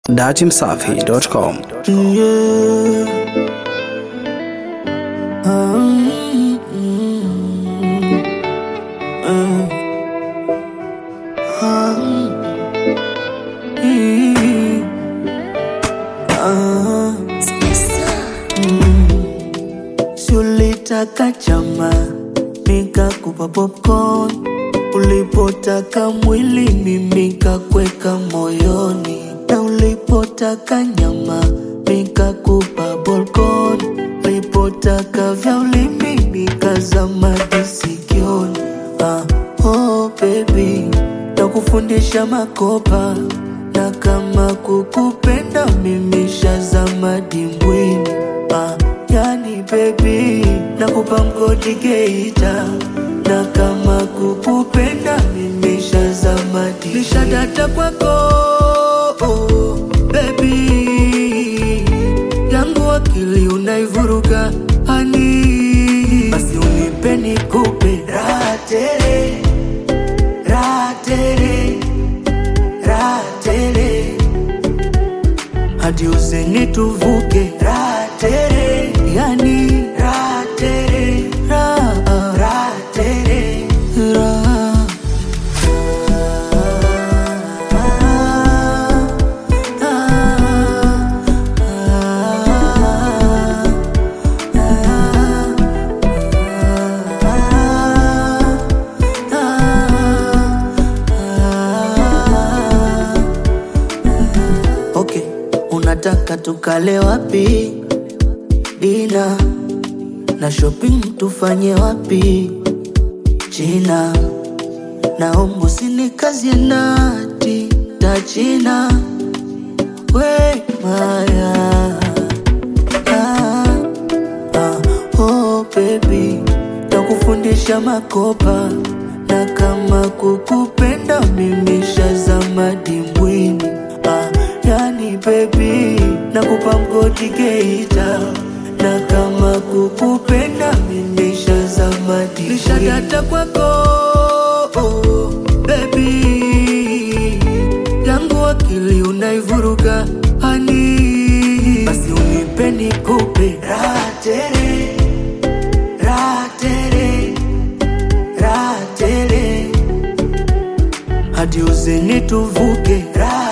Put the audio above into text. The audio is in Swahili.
datimsafi.com. Ulitaka chama nikakupa popcorn, ulipotaka mwili mimi kakweka moyoni, na ulipotaka nyama nikakupa bolkon, ulipotaka vya ulimi nikazama disikioni. Ah, oh baby, nakufundisha makopa na kama kukupenda mimi shazama dimbwini. Ah, yani baby, nakupa mgodi Geita na kama kukupenda mimi shazama dimbwini. Nishadata kwako oh, baby yangu akili unaivuruga hani, basi unipe nikupe raha tele raha tele raha tele hadi uzeni tuvuke raha tele yani raha tele raha raha tele raha Okay, unataka tukale wapi? Dina na shopping tufanye wapi? China, naomba usinikazie nati ta China, we maya ah, ah, oh baby, takufundisha makopa na kama kukupenda mimi shazama dimbwini ah, yani baby, nakupa mgodi Geita na kama kukupenda mimi shazama dimbwini nishadata kwako oh, baby yangu akili unaivuruga hani, basi unipe nikupe raha tele raha tele raha tele hadi uzeni tuvuke raha